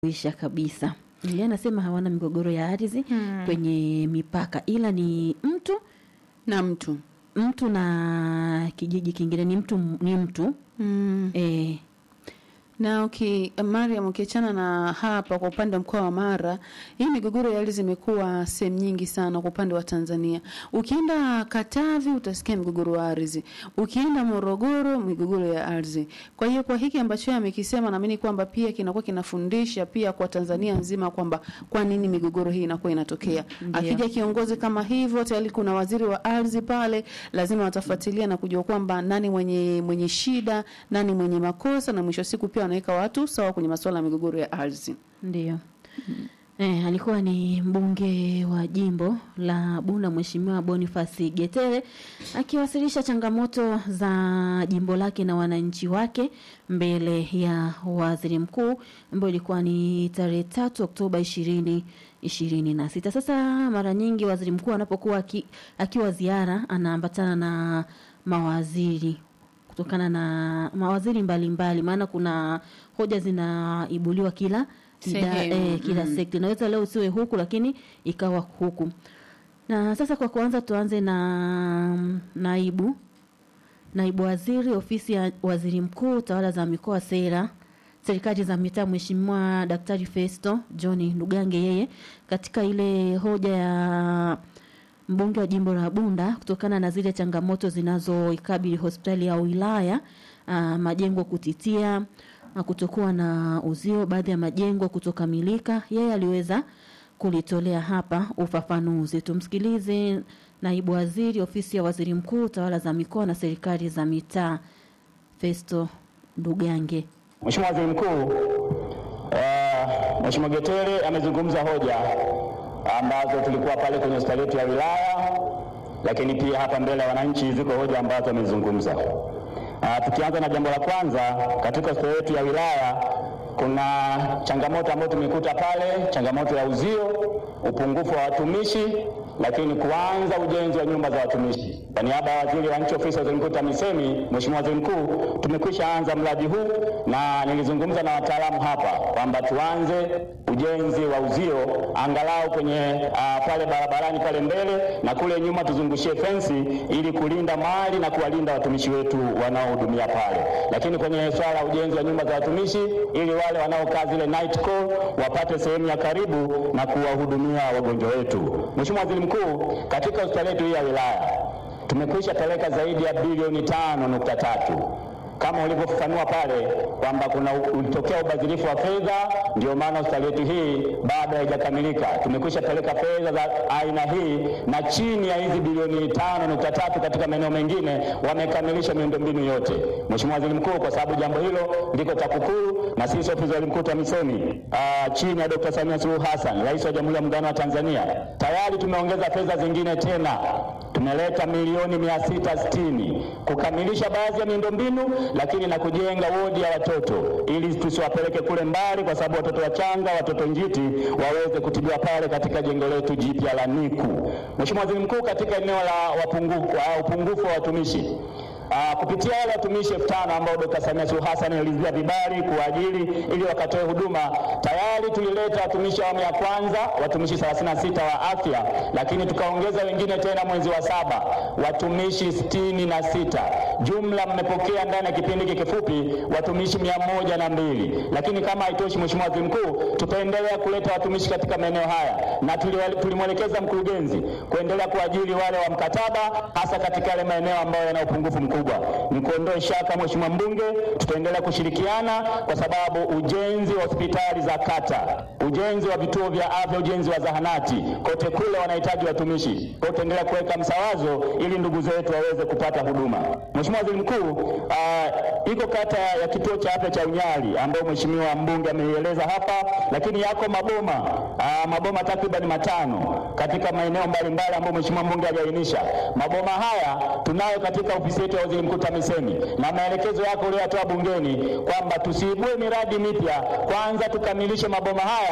isha kabisa. Yeye anasema hawana migogoro ya ardhi kwenye mipaka, ila ni mtu na mtu mtu na kijiji kingine, ni mtu ni mtu mm. eh, na uki, Mariam ukiachana na hapa kwa upande wa mkoa wa Mara, hii migogoro ya ardhi imekuwa sehemu nyingi sana kwa upande wa Tanzania. Ukienda Katavi utasikia migogoro ya ardhi, ukienda Morogoro migogoro ya ardhi. Kwa hiyo kwa hiki ambacho yeye amekisema, naamini kwamba pia kinakuwa kinafundisha pia kwa Tanzania nzima kwamba kwa nini migogoro hii inakuwa inatokea. Ndio. Akija kiongozi kama hivyo, tayari kuna waziri wa ardhi pale, lazima watafuatilia na kujua kwamba nani mwenye mwenye shida, nani mwenye makosa, na mwisho wa siku pia wanaweka watu sawa kwenye masuala ya migogoro ya ardhi. ndio eh, alikuwa ni mbunge wa jimbo la Bunda Mheshimiwa Boniface Getere akiwasilisha changamoto za jimbo lake na wananchi wake mbele ya waziri mkuu ambayo ilikuwa ni tarehe tatu Oktoba ishirini ishirini na sita. Sasa mara nyingi waziri mkuu anapokuwa aki, akiwa ziara anaambatana na mawaziri kutokana na mawaziri mbalimbali, maana kuna hoja zinaibuliwa kila ida, Sehemu, eh, kila mm. sekta. Inaweza leo usiwe huku, lakini ikawa huku. Na sasa kwa kuanza, tuanze na mm, naibu naibu waziri ofisi ya waziri mkuu tawala za mikoa sera serikali za mitaa mheshimiwa daktari festo john ndugange yeye katika ile hoja ya mbunge wa jimbo la bunda kutokana na zile changamoto zinazoikabili hospitali ya wilaya ah, majengo kutitia ah, kutokuwa na uzio baadhi ya majengo kutokamilika yeye aliweza kulitolea hapa ufafanuzi tumsikilize naibu waziri ofisi ya waziri mkuu tawala za mikoa na serikali za mitaa festo ndugange Mheshimiwa Waziri Mkuu, eh, Mheshimiwa Getere amezungumza hoja ambazo tulikuwa pale kwenye hospitali yetu ya wilaya, lakini pia hapa mbele ya wananchi ziko hoja ambazo amezungumza. Ah, tukianza na jambo la kwanza, katika hospitali yetu ya wilaya kuna changamoto ambayo tumekuta pale, changamoto ya uzio, upungufu wa watumishi, lakini kuanza ujenzi wa nyumba za watumishi. Kwa niaba ya waziri wa nchi ofisi ya waziri mkuu TAMISEMI, Mheshimiwa Waziri Mkuu, tumekwisha anza mradi huu na nilizungumza na wataalamu hapa kwamba tuanze ujenzi wa uzio angalau kwenye uh, pale barabarani pale mbele na kule nyuma tuzungushie fensi ili kulinda mali na kuwalinda watumishi wetu wanaohudumia pale, lakini kwenye swala la ujenzi wa nyumba za watumishi ili wale wanaokaa zile night call wapate sehemu ya karibu na kuwahudumia wagonjwa wetu. Mheshimiwa Waziri Mkuu, katika hospitali yetu hii ya wilaya tumekwisha peleka zaidi ya bilioni tano nukta tatu kama ulivyofafanua pale kwamba kuna ulitokea ubadhirifu wa fedha, ndio maana hospitali yetu hii bado haijakamilika. Tumekwisha peleka fedha za aina hii, na chini ya hizi bilioni tano nukta tatu katika maeneo mengine wamekamilisha miundombinu yote. Mheshimiwa Waziri Mkuu, kwa sababu jambo hilo liko TAKUKURU na sisi ofisi ya Waziri Mkuu TAMISEMI ah, chini ya Dr. Samia Suluhu Hassan, Rais wa Jamhuri ya Muungano wa Tanzania, tayari tumeongeza fedha zingine tena tumeleta milioni mia sita sitini kukamilisha baadhi ya miundombinu, lakini na kujenga wodi ya watoto ili tusiwapeleke kule mbali, kwa sababu watoto wachanga, watoto njiti waweze kutibiwa pale katika jengo letu jipya la NICU. Mheshimiwa Waziri Mkuu, katika eneo la wapungufu, wa upungufu wa watumishi Uh, kupitia wale watumishi elfu tano ambao Dkt. Samia Suluhu Hassan alizia vibali kuajili ili wakatoe huduma, tayari tulileta watumishi awamu ya kwanza watumishi 36 wa afya, lakini tukaongeza wengine tena mwezi wa saba watumishi sitini na sita. Jumla mmepokea ndani ya kipindi hiki kifupi watumishi mia moja na mbili. Lakini kama haitoshi, Mheshimiwa Waziri Mkuu, tutaendelea kuleta watumishi katika maeneo haya na tuli- tulimwelekeza mkurugenzi kuendelea kuajili wale wa mkataba, hasa katika yale maeneo ambayo yana upungufu mkubwa. Nikuondoe shaka, Mheshimiwa Mbunge, tutaendelea kushirikiana kwa sababu ujenzi wa hospitali za kata, ujenzi wa vituo vya afya, ujenzi wa zahanati, kote kule wanahitaji watumishi. Kwa hiyo tutaendelea kuweka msawazo ili ndugu zetu waweze kupata huduma. Mheshimiwa Waziri Mkuu, uh, iko kata ya kituo cha afya cha Unyali ambayo Mheshimiwa mbunge ameieleza hapa, lakini yako maboma uh, maboma takriban matano katika maeneo mbalimbali ambayo Mheshimiwa mbunge aliainisha. Maboma haya tunayo katika ofisi yetu ya Waziri Mkuu TAMISEMI, na maelekezo yako uliyotoa bungeni kwamba tusiibue miradi mipya, kwanza tukamilishe maboma haya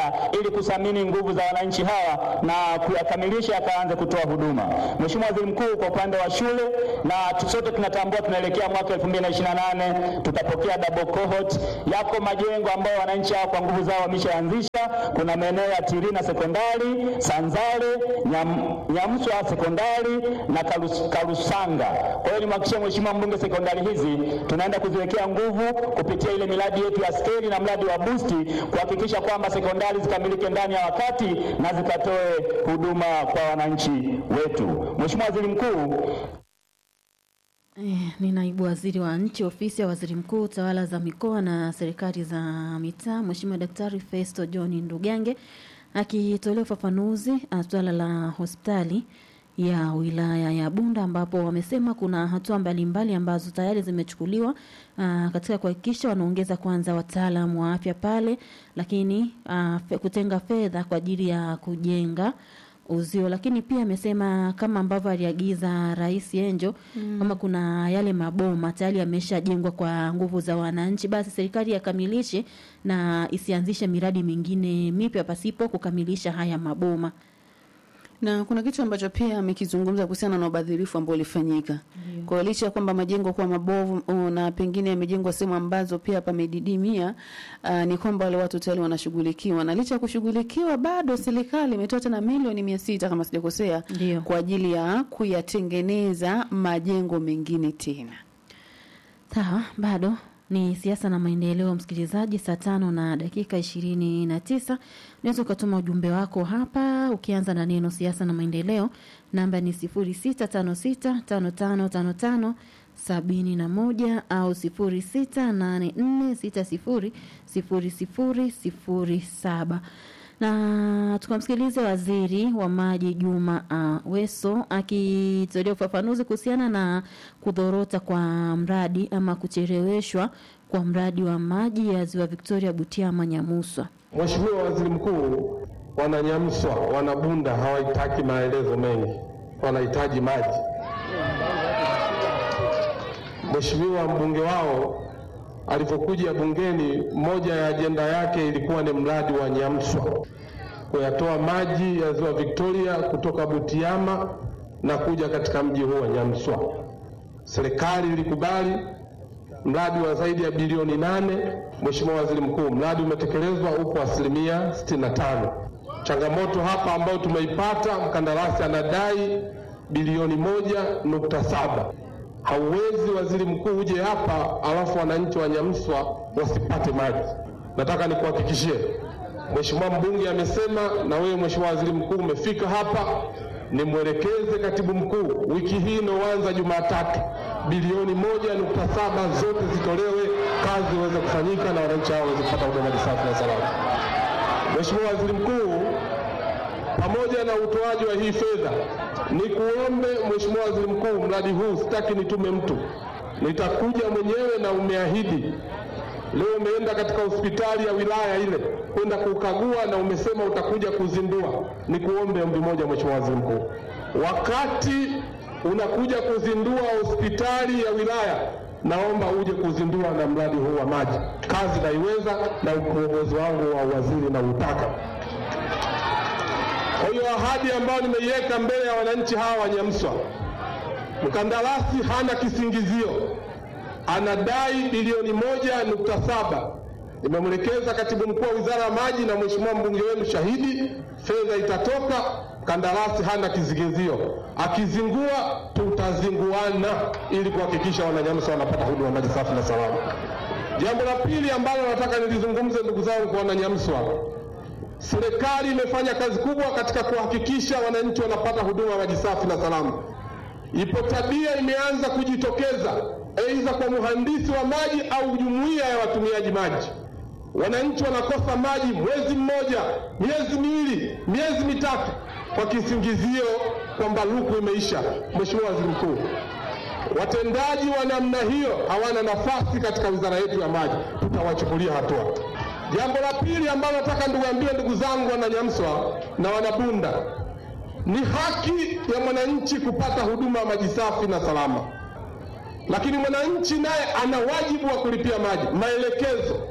kuendelea ili kuthamini nguvu za wananchi hawa na kuyakamilisha yakaanze kutoa huduma. Mheshimiwa Waziri Mkuu, kwa upande wa shule na sote tunatambua tunaelekea mwaka 2028 tutapokea double cohort. Yako majengo ambayo wananchi hao kwa nguvu zao wameshaanzisha. Kuna maeneo ya Tirina sekondari, Sanzale, Nyam, Nyamswa sekondari na Karus, Karusanga. Kwa hiyo nimhakikishie Mheshimiwa mbunge, sekondari hizi tunaenda kuziwekea nguvu kupitia ile miradi yetu ya skeli na mradi wa busti kuhakikisha kwamba sekondari zikamilike ndani ya wakati na zikatoe huduma kwa wananchi wetu. Mheshimiwa Waziri Mkuu, Eh, ni naibu waziri wa nchi ofisi ya waziri mkuu tawala za mikoa na serikali za mitaa Mheshimiwa Daktari Festo John Ndugange akitolea ufafanuzi uh, swala la hospitali ya wilaya ya Bunda ambapo wamesema kuna hatua mbalimbali ambazo tayari zimechukuliwa uh, katika kuhakikisha wanaongeza kwanza wataalamu wa afya pale, lakini uh, fe, kutenga fedha kwa ajili ya kujenga uzio, lakini pia amesema kama ambavyo aliagiza Rais Enjo mm. kama kuna yale maboma tayari yameshajengwa kwa nguvu za wananchi, basi serikali yakamilishe na isianzishe miradi mingine mipya pasipo kukamilisha haya maboma. na kuna kitu ambacho pia amekizungumza kuhusiana na ubadhirifu ambao ulifanyika. Kwa hiyo licha ya kwamba majengo kuwa mabovu uh, na pengine yamejengwa sehemu ambazo pia pamedidimia, uh, ni kwamba wale watu tayari wanashughulikiwa, na licha ya kushughulikiwa, bado serikali imetoa tena milioni mia sita kama sijakosea, Ndio. kwa ajili ya kuyatengeneza majengo mengine tena. Sawa, bado ni siasa na maendeleo, msikilizaji. Saa tano na dakika ishirini na tisa unaweza ukatuma ujumbe wako hapa ukianza na neno siasa na maendeleo. Namba ni sifuri sita tano sita tano tano tano tano sabini na moja au sifuri sita nane nne sita sifuri sifuri sifuri sifuri saba na tukamsikilize waziri wa maji Juma uh, Weso akitolea ufafanuzi kuhusiana na kudhorota kwa mradi ama kucheleweshwa kwa mradi wa maji ya ziwa Victoria, Butiama, Nyamuswa. Mheshimiwa Waziri Mkuu, wananyamswa wanabunda hawahitaki maelezo mengi, wanahitaji maji. Mheshimiwa mbunge wao alipokuja bungeni, moja ya ajenda yake ilikuwa ni mradi wa Nyamswa, kuyatoa maji ya ziwa Victoria kutoka Butiama na kuja katika mji huu wa Nyamswa. Serikali ilikubali mradi wa zaidi ya bilioni nane. Mheshimiwa Waziri Mkuu, mradi umetekelezwa upo asilimia 65. Changamoto hapa ambayo tumeipata, mkandarasi anadai bilioni moja nukta saba. Hauwezi waziri mkuu uje hapa alafu wananchi wa Nyamswa wasipate maji. Nataka nikuhakikishie, Mheshimiwa mbunge amesema na wewe Mheshimiwa Waziri Mkuu umefika hapa, nimwelekeze katibu mkuu wiki hii inayoanza Jumatatu, bilioni moja nukta saba zote zitolewe, kazi iweze kufanyika na wananchi hao waweze kupata huduma safi na salama. Mheshimiwa Waziri Mkuu, pamoja na utoaji wa hii fedha, ni kuombe Mheshimiwa Waziri Mkuu, mradi huu sitaki nitume mtu, nitakuja mwenyewe na umeahidi. Leo umeenda katika hospitali ya wilaya ile kwenda kukagua na umesema utakuja kuzindua. Ni kuombe ombi moja, Mheshimiwa Waziri Mkuu, wakati unakuja kuzindua hospitali ya wilaya, naomba uje kuzindua na mradi huu wa maji. Kazi naiweza na uongozi wangu wa waziri na utaka kwa hiyo ahadi ambayo nimeiweka mbele ya wananchi hawa wa Nyamswa, mkandarasi hana kisingizio, anadai bilioni moja nukta saba. Nimemwelekeza katibu mkuu wa wizara ya maji na mheshimiwa mbunge wenu shahidi, fedha itatoka, mkandarasi hana kisingizio, akizingua tutazinguana ili kuhakikisha wananyamswa wanapata huduma ya maji safi na salama. Jambo la pili ambalo nataka nilizungumze, ndugu zangu, kwa wananyamswa Serikali imefanya kazi kubwa katika kuhakikisha wananchi wanapata huduma ya maji safi na salama. Ipo tabia imeanza kujitokeza, aidha kwa mhandisi wa maji au jumuiya ya watumiaji maji. Wananchi wanakosa maji mwezi mmoja, miezi miwili, miezi mitatu, kwa kisingizio kwamba luku imeisha. Mheshimiwa Waziri Mkuu, watendaji wa namna hiyo hawana nafasi katika wizara yetu ya maji, tutawachukulia hatua. Jambo la pili ambalo nataka niwaambie ndugu zangu wananyamswa na wanabunda, ni haki ya mwananchi kupata huduma ya maji safi na salama, lakini mwananchi naye ana wajibu wa kulipia maji. Maelekezo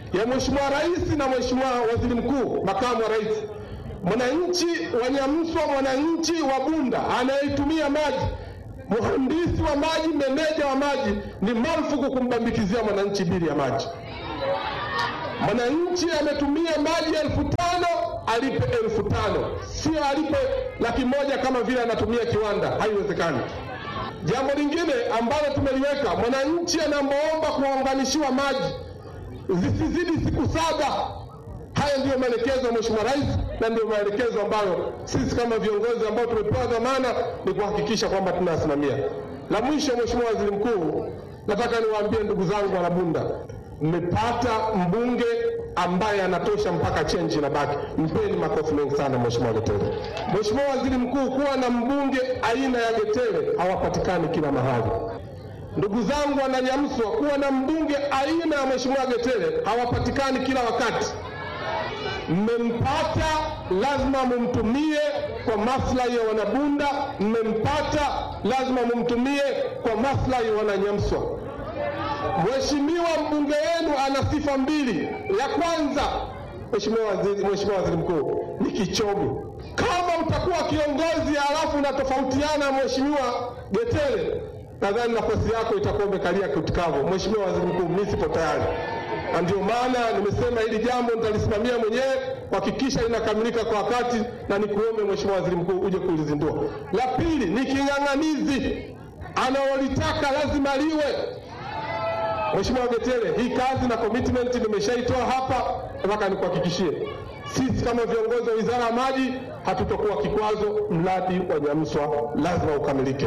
ya Mheshimiwa Rais na Mheshimiwa Waziri Mkuu, makamu wa rais. Mwananchi wa Nyamswa, mwananchi wa Bunda anayetumia maji, mhandisi wa maji, meneja wa maji, ni marufuku kumbambikizia mwananchi bili ya maji. Mwananchi ametumia maji elfu tano alipe elfu tano sio alipe laki moja kama vile anatumia kiwanda. Haiwezekani. Jambo lingine ambalo tumeliweka, mwananchi anapoomba kuunganishiwa maji zisizidi siku saba. Haya ndiyo maelekezo ya Mheshimiwa Rais na ndiyo maelekezo ambayo sisi kama viongozi ambao tumepewa dhamana ni kuhakikisha kwamba tunasimamia. La mwisho, Mheshimiwa Waziri Mkuu, nataka niwaambie ndugu zangu wanabunda, mmepata mbunge ambaye anatosha mpaka chenji inabaki. Mpeni makofi mengi sana Mheshimiwa Getere. Mheshimiwa Waziri Mkuu, kuwa na mbunge aina ya Getere hawapatikani kila mahali. Ndugu zangu wananyamswa, kuwa na mbunge aina ya Mheshimiwa Getere hawapatikani kila wakati. Mmempata, lazima mumtumie kwa maslahi ya wanabunda. Mmempata, lazima mumtumie kwa maslahi ya wananyamswa. Mheshimiwa mbunge wenu ana sifa mbili. Ya kwanza, Mheshimiwa Waziri, Mheshimiwa Waziri Mkuu, ni kichomi. Kama utakuwa kiongozi halafu unatofautiana Mheshimiwa Getere, nadhani nafasi yako itakuwa umekalia kitikavu. Mheshimiwa Waziri Mkuu, mimi sipo tayari, na ndio maana nimesema hili jambo nitalisimamia mwenyewe kuhakikisha linakamilika kwa wakati, na nikuombe Mheshimiwa Waziri Mkuu uje kulizindua. La pili ni king'ang'anizi, analolitaka lazima liwe Mheshimiwa Getere, hii kazi na commitment nimeshaitoa hapa. Nataka nikuhakikishie sisi kama viongozi wa Wizara ya Maji hatutokuwa kikwazo. Mradi wa Nyamswa lazima ukamilike.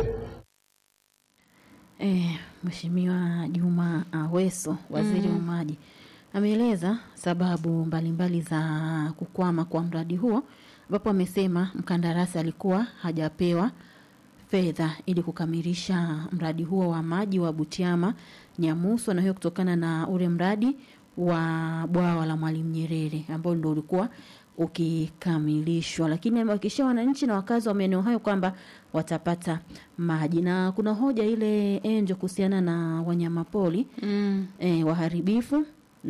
Eh, Mheshimiwa Juma Aweso, waziri wa maji, ameeleza sababu mbalimbali za kukwama kwa mradi huo, ambapo amesema mkandarasi alikuwa hajapewa fedha ili kukamilisha mradi huo wa maji wa Butiama Nyamuso, na hiyo kutokana na ule mradi wa bwawa la Mwalimu Nyerere ambao ndio ulikuwa ukikamilishwa, lakini amewahakikishia wananchi na wakazi wa maeneo hayo kwamba watapata maji. Na kuna hoja ile enjo kuhusiana na wanyamapori Mm. e, waharibifu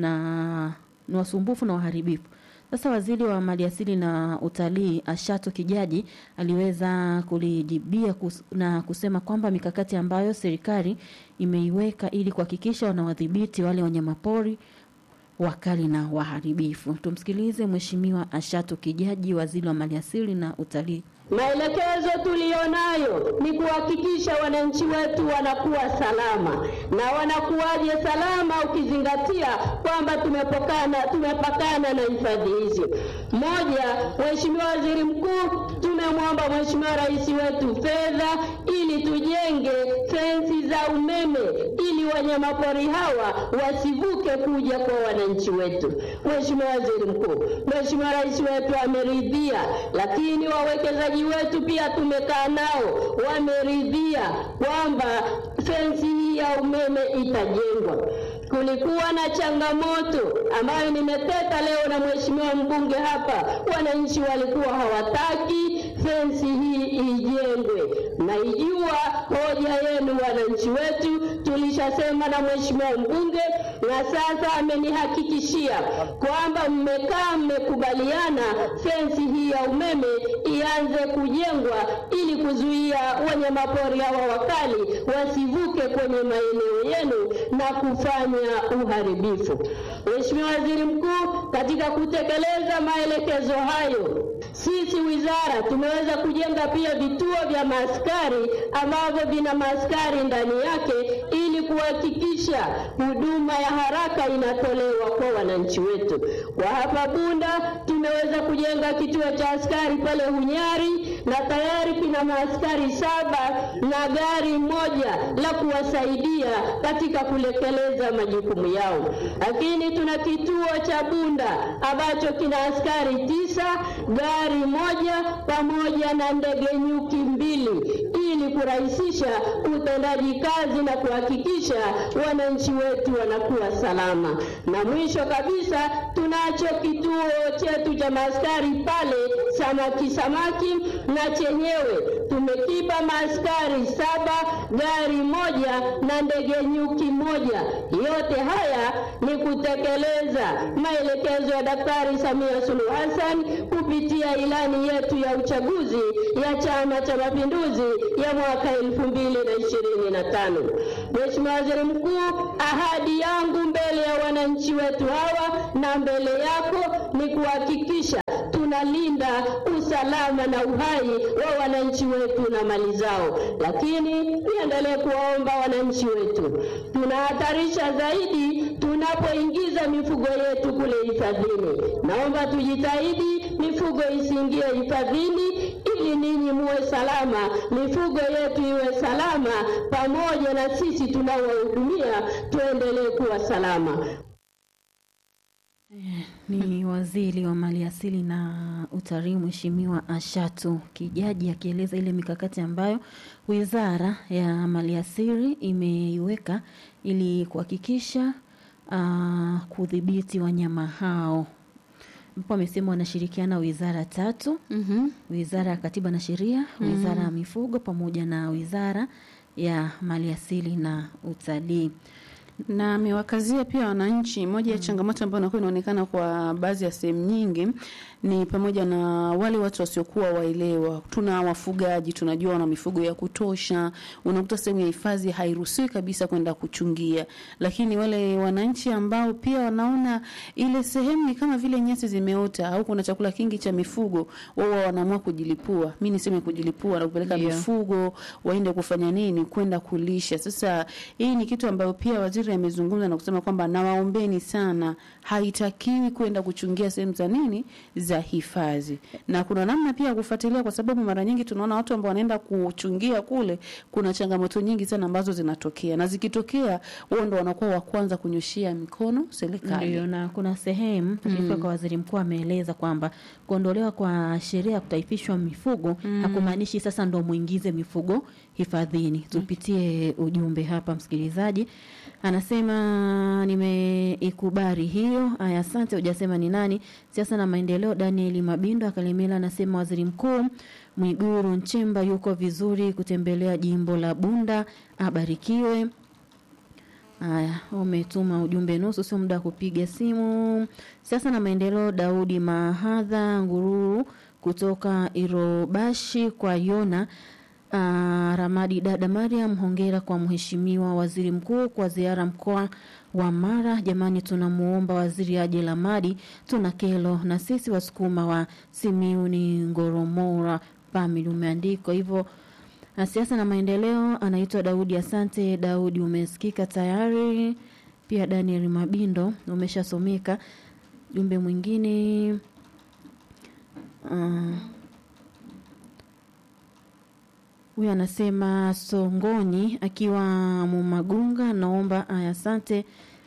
na ni wasumbufu na waharibifu. Sasa waziri wa maliasili na utalii Ashato Kijaji aliweza kulijibia kus, na kusema kwamba mikakati ambayo serikali imeiweka ili kuhakikisha wanawadhibiti wale wanyamapori wakali na waharibifu. Tumsikilize Mheshimiwa Ashato Kijaji, waziri wa maliasili na utalii. Maelekezo tuliyonayo ni kuhakikisha wananchi wetu wanakuwa salama. Na wanakuwaje salama ukizingatia kwamba tumepokana tumepakana na hifadhi hizi? Moja, Mheshimiwa Waziri Mkuu, tumemwomba Mheshimiwa Rais wetu fedha ili tujenge fensi za umeme ili wanyamapori hawa wasivuke kuja kwa wananchi wetu. Mheshimiwa Waziri Mkuu, Mheshimiwa Rais wetu ameridhia, lakini wawekezaji wetu pia tumekaa nao, wameridhia kwamba fensi hii ya umeme itajengwa. Kulikuwa na changamoto ambayo nimeteta leo na mheshimiwa mbunge hapa, wananchi walikuwa hawataki fensi hii ijengwe. Naijua hoja yenu wananchi wetu, tulishasema na mheshimiwa mbunge, na sasa amenihakikishia kwamba mmekaa mmekubaliana fensi hii ya umeme ianze kujengwa ili kuzuia wanyamapori hawa wakali wasivuke kwenye maeneo yenu na kufanya uharibifu. Mheshimiwa Waziri Mkuu, katika kutekeleza maelekezo hayo, sisi wizara tumeweza kujenga pia vituo vya maaskari ambavyo vina maaskari ndani yake ili kuhakikisha huduma ya haraka inatolewa kwa wananchi wetu. Kwa hapa Bunda tumeweza kujenga kituo cha askari pale Hunyari na tayari kina maaskari saba na gari moja la kuwasaidia katika kutekeleza majukumu yao. Lakini tuna kituo cha Bunda ambacho kina askari tisa, gari moja pamoja na ndege nyuki mbili ili kurahisisha utendaji kazi na kuhakikisha wananchi wetu wanakuwa salama. Na mwisho kabisa tunacho kituo chetu cha maaskari pale Samaki Samaki, na chenyewe tumekipa maaskari saba, gari moja na ndege nyuki moja. Yote haya ni kutekeleza maelekezo ya Daktari Samia Suluhu Hassan kupitia ilani yetu ya uchaguzi ya Chama cha Mapinduzi ya mwaka elfu mbili na ishirini na tano. Mheshimiwa Waziri Mkuu, ahadi yangu mbele ya wananchi wetu hawa na mbele yako ni kuhakikisha tunalinda usalama na uhai wa wananchi wetu na mali zao, lakini niendelee kuwaomba wananchi wetu, tunahatarisha zaidi tunapoingiza mifugo yetu kule hifadhini. Naomba tujitahidi mifugo isiingie hifadhini ili ninyi muwe salama, mifugo yetu iwe salama, pamoja na sisi tunaowahudumia tuendelee kuwa salama. Ni waziri wa maliasili na utalii Mheshimiwa Ashatu Kijaji akieleza ile mikakati ambayo wizara ya maliasili imeiweka ili kuhakikisha uh, kudhibiti wanyama hao ambapo amesema wanashirikiana wizara tatu Mhm. wizara ya katiba na sheria wizara ya mifugo pamoja na wizara ya maliasili na utalii na amewakazia pia wananchi. Moja ya changamoto ambayo inakuwa inaonekana kwa baadhi ya sehemu nyingi ni pamoja na wale watu wasiokuwa waelewa. Tuna wafugaji, tunajua wana mifugo ya kutosha, unakuta sehemu ya hifadhi hairuhusiwi kabisa kwenda kuchungia, lakini wale wananchi ambao pia wanaona ile sehemu ni kama vile nyasi zimeota au kuna chakula kingi cha mifugo, wao wanaamua kujilipua. Mi niseme kujilipua na kupeleka Ndio. mifugo waende kufanya nini? Kwenda kulisha. Sasa hii ni kitu ambayo pia waziri amezungumza na kusema kwamba nawaombeni sana, haitakiwi kwenda kuchungia sehemu za nini za hifadhi, na kuna namna pia ya kufuatilia, kwa sababu mara nyingi tunaona watu ambao wanaenda kuchungia kule, kuna changamoto nyingi sana ambazo zinatokea, na zikitokea, wao ndo wanakuwa wa kwanza kunyoshia mikono serikali. Ndio, na kuna sehemu taarifa kwa waziri mkuu ameeleza kwamba kuondolewa kwa sheria ya kutaifishwa mifugo hakumaanishi sasa ndo muingize mifugo hifadhini. Tupitie ujumbe hapa, msikilizaji anasema nimeikubali hiyo. Aya, asante. Hujasema ni nani. Siasa na maendeleo, Daniel Mabindo Akalemela anasema waziri mkuu Mwiguru Nchemba yuko vizuri kutembelea jimbo la Bunda, abarikiwe. Haya, umetuma ujumbe nusu, sio muda wa kupiga simu. Siasa na maendeleo, Daudi Mahadha Ngururu kutoka Irobashi kwa Yona. Uh, Ramadi dada Mariam, hongera kwa mheshimiwa waziri mkuu kwa ziara mkoa wa Mara. Jamani, tunamuomba waziri aje Lamadi, tuna kelo na sisi wasukuma wa Simiuni Ngoromora Pamili, umeandikwa hivyo na siasa na maendeleo anaitwa Daudi. Asante Daudi, umesikika tayari. Pia Daniel Mabindo umeshasomeka. Jumbe mwingine uh, huyu anasema Songoni akiwa Mumagunga, naomba aya, asante.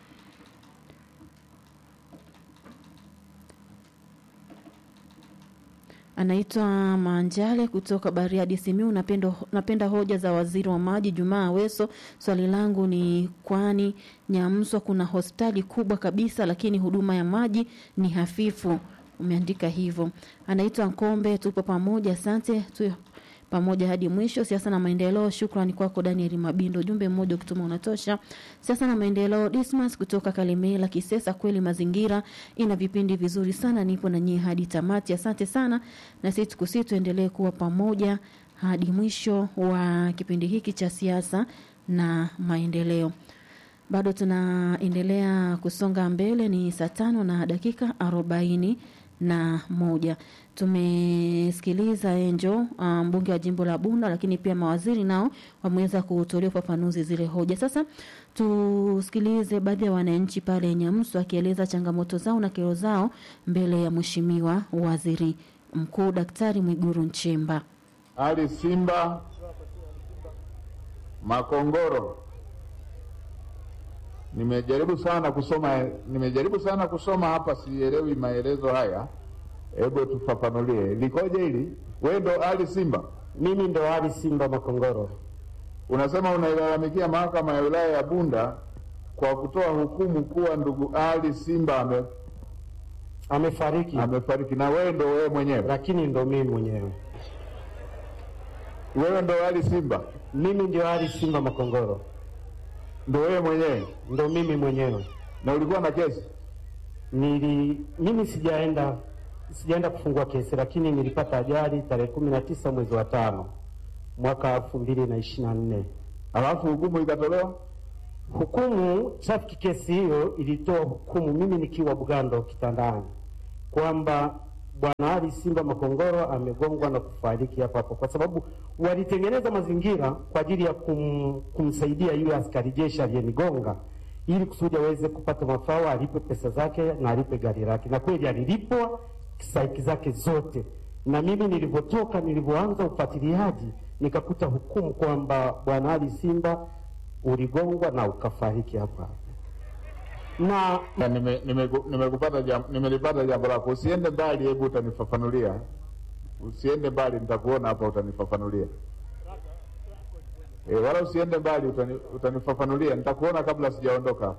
Anaitwa Manjale kutoka Bariadi Simiu. Napenda, napenda hoja za waziri wa maji Jumaa Aweso. Swali langu ni kwani Nyamswa kuna hospitali kubwa kabisa, lakini huduma ya maji ni hafifu. Umeandika hivyo. Anaitwa Nkombe, tupo pamoja, asante tu pamoja hadi mwisho. Siasa na maendeleo, shukrani kwako Daniel Mabindo. Ujumbe mmoja ukituma unatosha. Siasa na maendeleo, Dismas kutoka Kalemela Kisesa. Kweli mazingira ina vipindi vizuri sana, nipo na nyie hadi tamati. Asante sana, na sisi tukusi tuendelee kuwa pamoja hadi mwisho wa kipindi hiki cha siasa na maendeleo. Bado tunaendelea kusonga mbele, ni saa tano na dakika arobaini na moja. Tumesikiliza Enjo mbunge wa jimbo la Bunda, lakini pia mawaziri nao wameweza kutolea ufafanuzi zile hoja. Sasa tusikilize baadhi ya wananchi pale Nyamsu akieleza changamoto zao na kero zao mbele ya mheshimiwa waziri mkuu Daktari Mwiguru Nchemba. Ali Simba Makongoro. Nimejaribu sana kusoma, nimejaribu sana kusoma hapa, sielewi maelezo haya. Hebu tufafanulie likoje hili? Wewe ndo Ali Simba? Mimi ndo Ali Simba Makongoro. Unasema unailalamikia mahakama ya wilaya ya Bunda kwa kutoa hukumu kuwa ndugu Ali Simba ame, Amefariki, amefariki na wewe ndo wewe mwenyewe? lakini ndo mimi mwenyewe. Wewe ndo Ali Simba, Mimi ndio Ali Simba Makongoro, ndo wewe mwenyewe, ndo mimi mwenyewe. na ulikuwa na kesi Nili mimi sijaenda sijaenda kufungua kesi, lakini nilipata ajali tarehe kumi na tisa mwezi wa tano mwaka elfu mbili na ishirini na nne. alafu hukumu ikatolewa. Hukumu traffic kesi hiyo ilitoa hukumu mimi nikiwa Bugando kitandani kwamba bwana Ali Simba Makongoro amegongwa na kufariki hapo hapo, kwa sababu walitengeneza mazingira kwa ajili ya kum, kumsaidia yule askari jeshi aliyenigonga ili kusudi aweze kupata mafao, alipe pesa zake na alipe gari lake, na kweli alilipwa stahiki zake zote. Na mimi nilivyotoka, nilivyoanza ufuatiliaji, nikakuta hukumu kwamba bwana Ali Simba uligongwa na ukafariki hapa hapa na Na nime- nimeku- nimekupata jam, nimelipata jambo lako. Usiende mbali, hebu utanifafanulia. Usiende mbali, nitakuona hapa, utanifafanulia. E, wala usiende mbali, utani, utanifafanulia. Nitakuona kabla sijaondoka.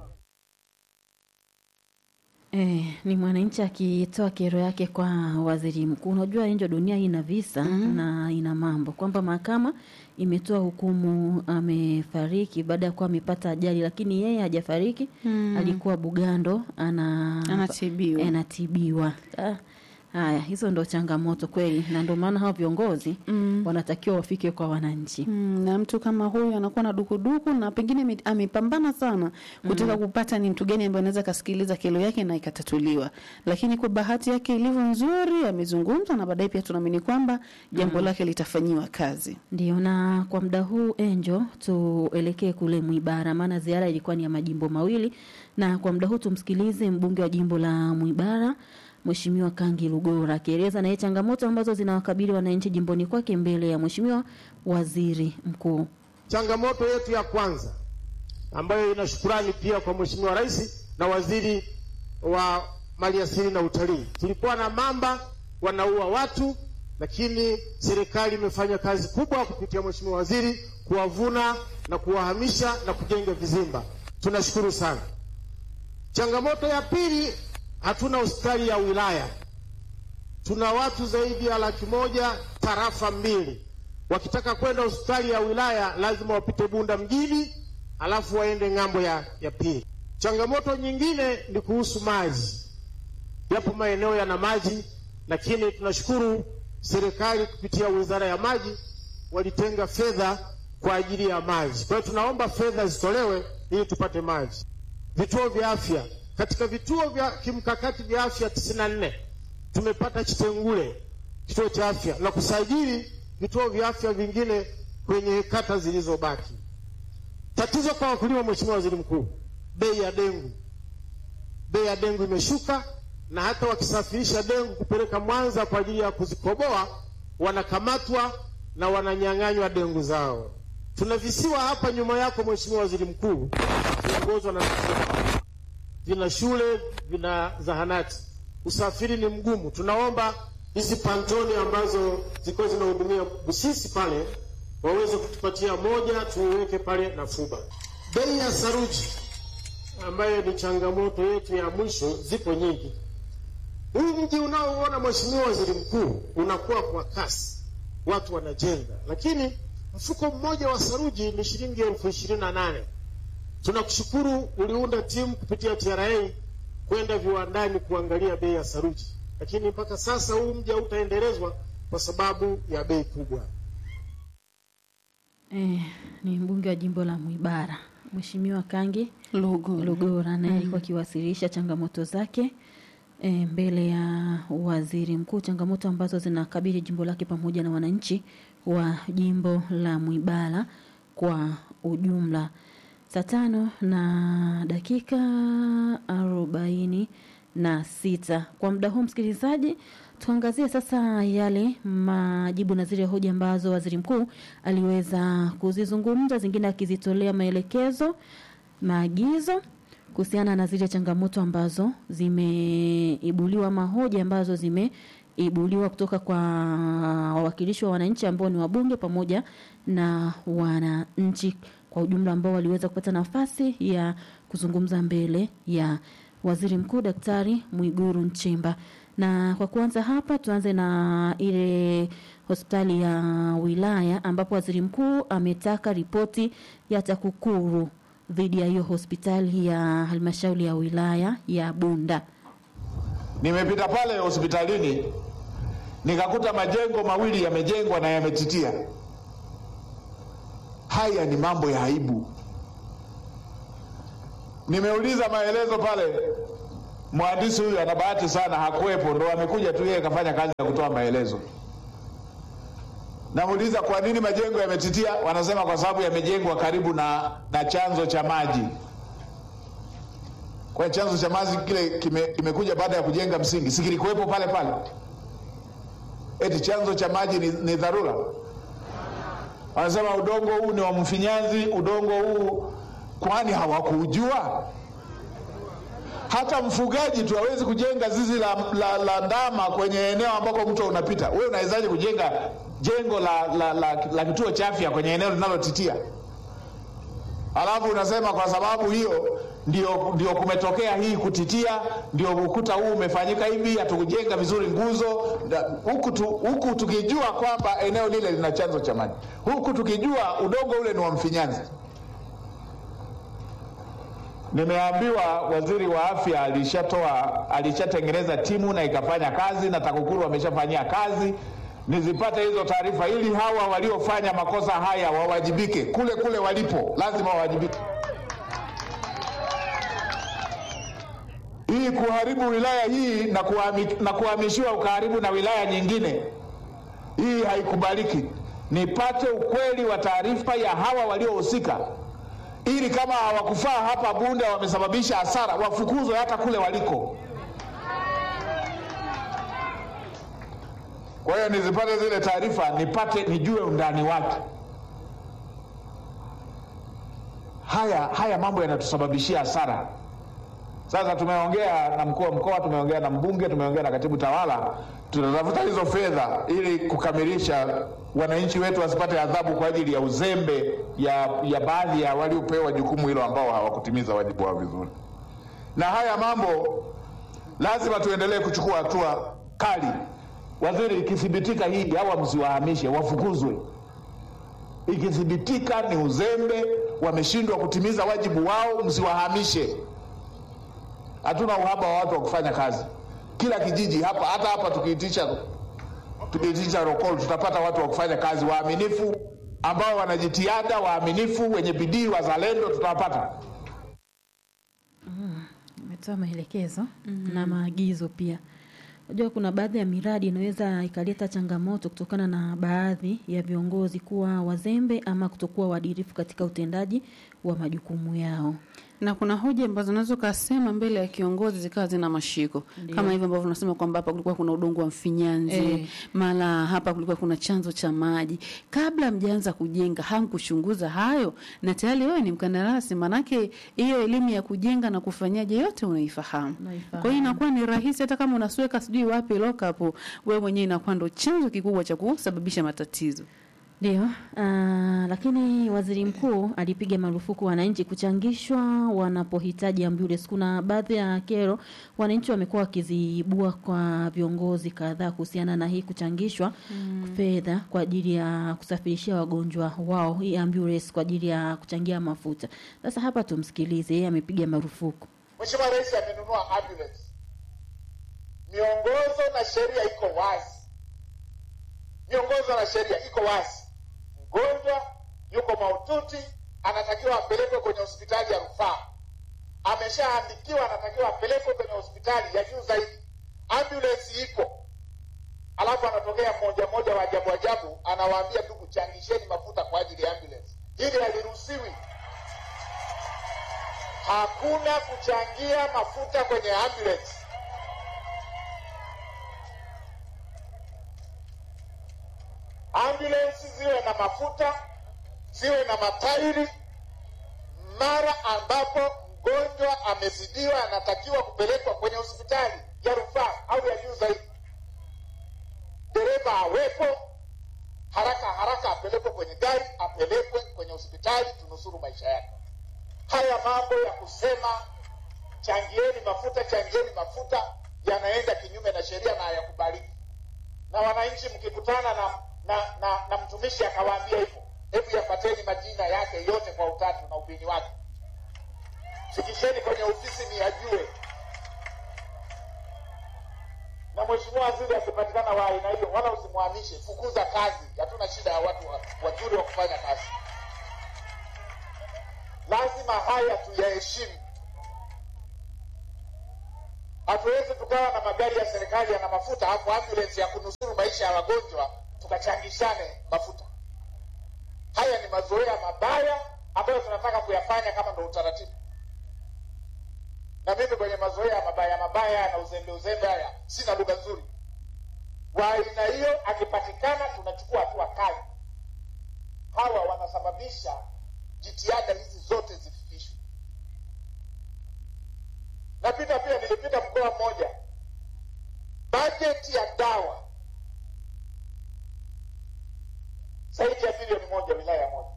Eh, ni mwananchi akitoa kero yake kwa waziri mkuu. Unajua njo dunia hii ina visa na ina mambo kwamba mahakama imetoa hukumu amefariki baada ya kuwa amepata ajali, lakini yeye hajafariki. Alikuwa Bugando ana Anatibiwa. eh, anatibiwa. Ah, Haya, hizo ndo changamoto kweli, na ndio maana hao viongozi wanatakiwa wafike kwa wananchi. Mm, na mtu kama huyu anakuwa na dukuduku na pengine ame- amepambana sana kutaka kupata ni mtu gani ambaye anaweza kasikiliza kero yake na ikatatuliwa, lakini kwa bahati yake ilivyo nzuri amezungumza, na baadaye pia tunaamini kwamba jambo lake litafanyiwa kazi. Ndio, na kwa muda huu Enjo, tuelekee kule Mwibara, maana ziara ilikuwa ni ya majimbo mawili, na kwa muda huu tumsikilize mbunge wa jimbo la Mwibara Mheshimiwa Kangi Lugora akieleza naye changamoto ambazo zinawakabili wananchi jimboni kwake mbele ya Mheshimiwa Waziri Mkuu. Changamoto yetu ya kwanza ambayo ina shukurani pia kwa Mheshimiwa Rais na Waziri wa Maliasili na Utalii, tulikuwa na mamba wanaua watu, lakini serikali imefanya kazi kubwa kupitia Mheshimiwa Waziri kuwavuna na kuwahamisha na kujenga vizimba. Tunashukuru sana. Changamoto ya pili, hatuna hospitali ya wilaya. Tuna watu zaidi ya laki moja tarafa mbili. Wakitaka kwenda hospitali ya wilaya lazima wapite Bunda mjini, alafu waende ng'ambo ya, ya pili. Changamoto nyingine ni kuhusu maji. Yapo maeneo yana maji, lakini tunashukuru serikali kupitia wizara ya maji walitenga fedha kwa ajili ya maji. Kwa hiyo tunaomba fedha zitolewe ili tupate maji. Vituo vya afya, katika vituo vya kimkakati vya afya 94 tumepata Chitengule kituo cha afya na kusajili vituo vya afya vingine kwenye kata zilizobaki. Tatizo kwa wakulima, Mheshimiwa Waziri Mkuu, bei ya dengu, bei ya dengu imeshuka, na hata wakisafirisha dengu kupeleka Mwanza kwa ajili ya kuzikoboa wanakamatwa na wananyang'anywa dengu zao. Tuna visiwa hapa nyuma yako Mheshimiwa Waziri Mkuu, viongozwa na vina shule, vina zahanati, usafiri ni mgumu. Tunaomba hizi pantoni ambazo zilikuwa zinahudumia Busisi pale waweze kutupatia moja tuiweke pale Nafuba. Bei ya saruji ambayo ni changamoto yetu ya mwisho, zipo nyingi. Huu mji unaoona Mheshimiwa Waziri Mkuu unakuwa kwa kasi, watu wanajenga, lakini mfuko mmoja wa saruji ni shilingi elfu ishirini na nane. Tunakushukuru uliunda timu kupitia TRA kwenda viwandani kuangalia bei ya saruji, lakini mpaka sasa huu mji hautaendelezwa kwa sababu ya bei kubwa. Eh, ni mbunge wa jimbo la Mwibara Mheshimiwa Kangi Lugu. Lugora naye alikuwa akiwasilisha changamoto zake e, mbele ya waziri mkuu, changamoto ambazo zinakabili jimbo lake pamoja na wananchi wa jimbo la Mwibara kwa ujumla. Saa tano na dakika arobaini na sita kwa muda huu, msikilizaji, tuangazie sasa yale majibu na zile hoja ambazo waziri mkuu aliweza kuzizungumza, zingine akizitolea maelekezo, maagizo kuhusiana na zile changamoto ambazo zimeibuliwa, mahoja ambazo zimeibuliwa kutoka kwa wawakilishi wa wananchi ambao ni wabunge pamoja na wananchi kwa ujumla ambao waliweza kupata nafasi ya kuzungumza mbele ya waziri mkuu Daktari Mwiguru Nchemba. Na kwa kuanza hapa, tuanze na ile hospitali ya wilaya ambapo waziri mkuu ametaka ripoti ya TAKUKURU dhidi ya hiyo hospitali ya halmashauri ya wilaya ya Bunda. Nimepita pale hospitalini nikakuta majengo mawili yamejengwa na yametitia. Haya ni mambo ya aibu. Nimeuliza maelezo pale, mhandisi huyu ana bahati sana, hakuwepo, ndo amekuja tu yeye kafanya kazi ya kutoa maelezo. Namuuliza kwa nini majengo yametitia, wanasema kwa sababu yamejengwa karibu na, na chanzo cha maji. Kwa chanzo cha maji kile kime, kimekuja baada ya kujenga msingi, si kilikuwepo pale pale? Eti chanzo cha maji ni, ni dharura? Wanasema udongo huu ni wa mfinyanzi, udongo huu, kwani hawakuujua? Hata mfugaji tu hawezi kujenga zizi la, la, la ndama kwenye eneo ambako mto unapita. Wewe unawezaje kujenga jengo la, la, la, la kituo cha afya kwenye eneo linalotitia? Alafu unasema kwa sababu hiyo ndio, ndio kumetokea hii kutitia, ndio ukuta huu umefanyika hivi, hatukujenga vizuri nguzo huku tu, huku tukijua kwamba eneo lile lina chanzo cha maji, huku tukijua udongo ule ni wa mfinyanzi. Nimeambiwa waziri wa afya alishatoa alishatengeneza timu na ikafanya kazi na TAKUKURU wameshafanyia kazi. Nizipate hizo taarifa ili hawa waliofanya makosa haya wawajibike kule kule walipo, lazima wawajibike. Hii kuharibu wilaya hii na, kuhami, na kuhamishiwa ukaharibu na wilaya nyingine, hii haikubaliki. Nipate ukweli wa taarifa ya hawa waliohusika ili kama hawakufaa hapa Bunda wamesababisha hasara, wafukuzwe hata kule waliko. Kwa hiyo nizipate zile taarifa, nipate nijue undani wake. Haya haya mambo yanatusababishia hasara. Sasa tumeongea na mkuu wa mkoa, tumeongea na mbunge, tumeongea na katibu tawala, tunatafuta hizo fedha ili kukamilisha wananchi wetu wasipate adhabu kwa ajili ya uzembe ya, ya baadhi ya waliopewa jukumu hilo ambao hawakutimiza wajibu wao vizuri. Na haya mambo lazima tuendelee kuchukua hatua kali. Waziri, ikithibitika hii hawa msiwahamishe, wafukuzwe. Ikithibitika ni uzembe, wameshindwa kutimiza wajibu wao, msiwahamishe. Hatuna uhaba wa watu wa kufanya kazi. Kila kijiji hapa, hata hapa tukiitisha tukiitisha rokol, tutapata watu wa kufanya kazi waaminifu, ambao wanajitihada, waaminifu, wenye bidii, wazalendo, tutawapata. Umetoa maelekezo na maagizo pia. Unajua kuna baadhi ya miradi inaweza ikaleta changamoto kutokana na baadhi ya viongozi kuwa wazembe ama kutokuwa waadilifu katika utendaji wa majukumu yao. na kuna hoja ambazo unaweza ukasema mbele ya kiongozi zikawa zina mashiko Ndio. kama hivyo ambavyo tunasema kwamba hapa kulikuwa kuna udongo wa mfinyanzi Eh. mara hapa kulikuwa kuna chanzo cha maji kabla mjaanza kujenga hamkuchunguza hayo na tayari wewe ni mkandarasi manake hiyo elimu ya kujenga na kufanyaje yote unaifahamu Unaifahamu. kwa hiyo inakuwa ni rahisi hata kama unasweka sijui wapi lokapo wewe mwenyewe inakuwa ndo chanzo kikubwa cha kusababisha matatizo Ndio, ah, lakini waziri mkuu alipiga marufuku wananchi kuchangishwa wanapohitaji ambulance. Kuna baadhi ya kero wananchi wamekuwa wakiziibua kwa viongozi kadhaa kuhusiana na hii kuchangishwa fedha kwa ajili ya kusafirishia wagonjwa wao hii ambulance kwa ajili ya kuchangia mafuta. Sasa hapa tumsikilize, yeye amepiga marufuku. Mheshimiwa Rais amenunua ambulance. Miongozo na sheria iko wazi, miongozo na sheria iko wazi. Mgonjwa yuko mahututi, anatakiwa apelekwe kwenye hospitali ya rufaa, ameshaandikiwa, anatakiwa apelekwe kwenye hospitali ya juu zaidi. Ambulance ipo, alafu anatokea mmoja mmoja wa ajabu ajabu, anawaambia ndugu, changisheni mafuta kwa ajili ya ambulance. Hili haliruhusiwi. Hakuna kuchangia mafuta kwenye ambulance. Ambulance ziwe na mafuta, ziwe na matairi. Mara ambapo mgonjwa amezidiwa, anatakiwa kupelekwa kwenye hospitali ya rufaa au ya juu zaidi. Dereva awepo haraka haraka, apelekwe kwenye gari, apelekwe kwenye hospitali, tunusuru maisha yake. Haya mambo ya kusema changieni mafuta, changieni mafuta yanaenda kinyume na sheria na hayakubaliki. Na wananchi mkikutana na na, na, na mtumishi akawaambia hivyo, hebu yafateni majina yake yote kwa utatu na ubini wake, fikisheni kwenye ofisi ni yajue. Na mheshimiwa waziri akipatikana wa aina hiyo, wala usimhamishe, fukuza kazi. Hatuna shida ya watu wa- wazuri wa kufanya kazi. Lazima haya tuyaheshimu. Hatuwezi tukawa na magari ya serikali yana mafuta hapo ambulance ya kunusuru maisha ya wagonjwa tukachangishane mafuta. Haya ni mazoea mabaya ambayo tunataka kuyafanya kama ndo utaratibu. Na mimi kwenye mazoea mabaya mabaya na uzembe uzembe haya sina lugha nzuri. Wa aina hiyo akipatikana, tunachukua hatua kali. Hawa wanasababisha jitihada hizi zote zifikishwe. Napita pia, nilipita mkoa mmoja, bajeti ya dawa zaidi ya bilioni moja wilaya moja,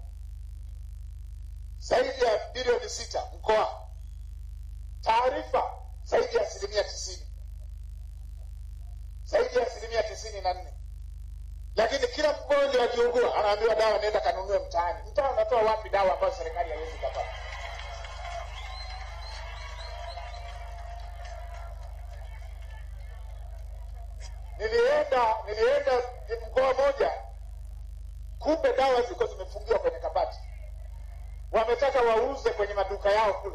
zaidi ya bilioni sita mkoa, taarifa zaidi ya asilimia tisini zaidi ya asilimia tisini na nne lakini kila mgonjwa akiugua anaambiwa dawa, nenda kanunue mtaani. Mtaa unatoa wapi dawa ambayo serikali haiwezi kupata? Nilienda nilienda mkoa moja, kumbe dawa ziko zimefungiwa kwenye kabati, wametaka wauze kwenye maduka yao kule.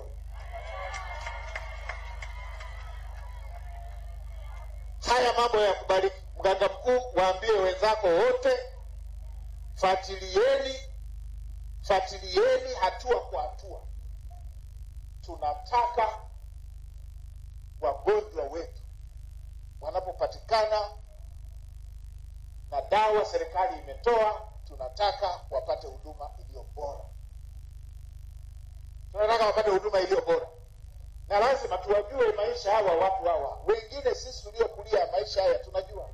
Haya mambo ya kubariki. Mganga mkuu, waambie wenzako wote, fuatilieni, fuatilieni hatua kwa hatua. Tunataka wagonjwa wetu wanapopatikana na dawa serikali imetoa, tunataka wapate huduma iliyo bora, tunataka wapate huduma iliyo bora na lazima tuwajue maisha hawa watu hawa. Wengine sisi tuliokulia maisha haya tunajua,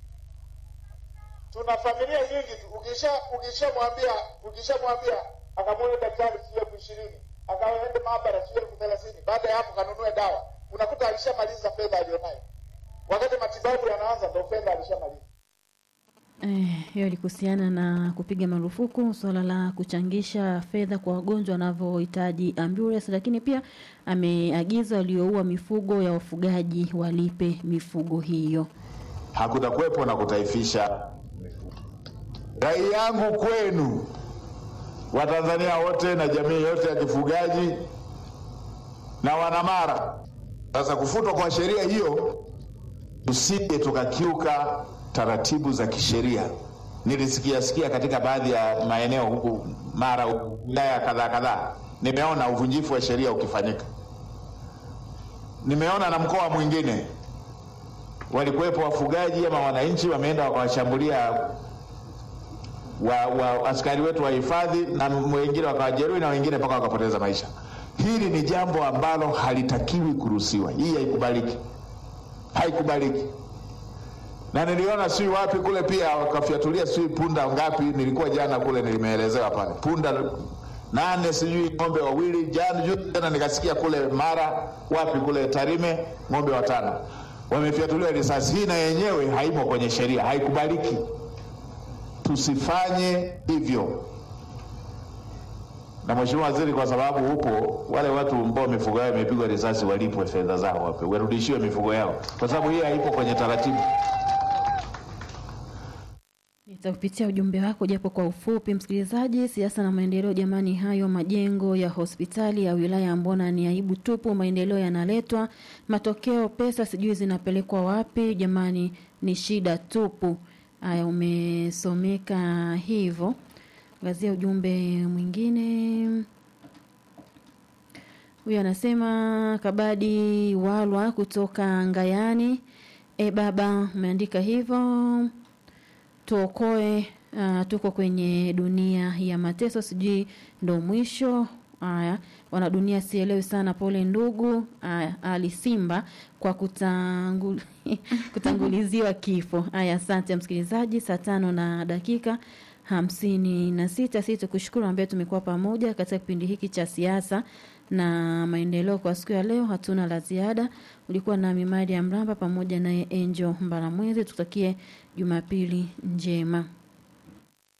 tuna familia nyingi tu. Ukisha ukishamwambia ukishamwambia akamwone daktari sijui elfu ishirini akaende maabara sijui elfu thelathini baada ya hapo kanunue dawa, unakuta alishamaliza fedha aliyonayo. Wakati matibabu yanaanza, ndo fedha alishamaliza. Eh, hiyo ilikuhusiana na kupiga marufuku suala la kuchangisha fedha kwa wagonjwa wanavyohitaji ambulance, lakini pia ameagiza walioua mifugo ya wafugaji walipe mifugo hiyo. hakutakuwepo na kutaifisha. Rai yangu kwenu Watanzania wote na jamii yote ya kifugaji na wanamara, sasa kufutwa kwa sheria hiyo, tusije tukakiuka taratibu za kisheria. Nilisikia sikia katika baadhi ya maeneo huku Mara, wilaya kadhaa kadhaa, nimeona uvunjifu wa sheria ukifanyika. Nimeona na mkoa mwingine walikuwepo wafugaji ama wananchi wameenda wakawashambulia wa, wa askari wetu wa hifadhi na wengine wakawajeruhi na wengine mpaka wakapoteza maisha. Hili ni jambo ambalo halitakiwi kuruhusiwa. Hii haikubaliki, haikubaliki. Na niliona sijui wapi kule pia wakafyatulia sijui punda ngapi, nilikuwa jana kule, nilimeelezewa pale punda nane sijui ng'ombe wawili. Jana juzi tena nikasikia kule Mara wapi kule Tarime ng'ombe watano wamefyatuliwa risasi. Hii na yenyewe haimo kwenye sheria, haikubaliki. Tusifanye hivyo. Na Mheshimiwa Waziri, kwa sababu upo, wale watu ambao mifugo yao imepigwa risasi walipwe fedha zao, wape warudishiwe mifugo yao, kwa sababu hii haipo kwenye taratibu. Nitakupitia ujumbe wako japo kwa ufupi, msikilizaji. Siasa na maendeleo, jamani, hayo majengo ya hospitali ya wilaya mbona ni aibu tupu? Maendeleo yanaletwa, matokeo pesa sijui zinapelekwa wapi? Jamani, ni shida tupu. Haya, umesomeka hivyo. Angazia ujumbe mwingine. Huyu anasema Kabadi Walwa kutoka Ngayani. E baba, umeandika hivyo tuokoe. Uh, tuko kwenye dunia ya mateso, sijui ndo mwisho. Haya, wanadunia sielewi sana. Pole ndugu. Haya, Ali Simba kwa kutangul... kutanguliziwa kifo. Haya, asante msikilizaji. Saa tano na dakika hamsini na sita. Sisi tukushukuru ambaye tumekuwa pamoja katika kipindi hiki cha siasa na maendeleo kwa siku ya leo hatuna la ziada. Ulikuwa na Mimadi ya Mramba pamoja naye Angel Mbalamwezi. Tutakie Jumapili njema.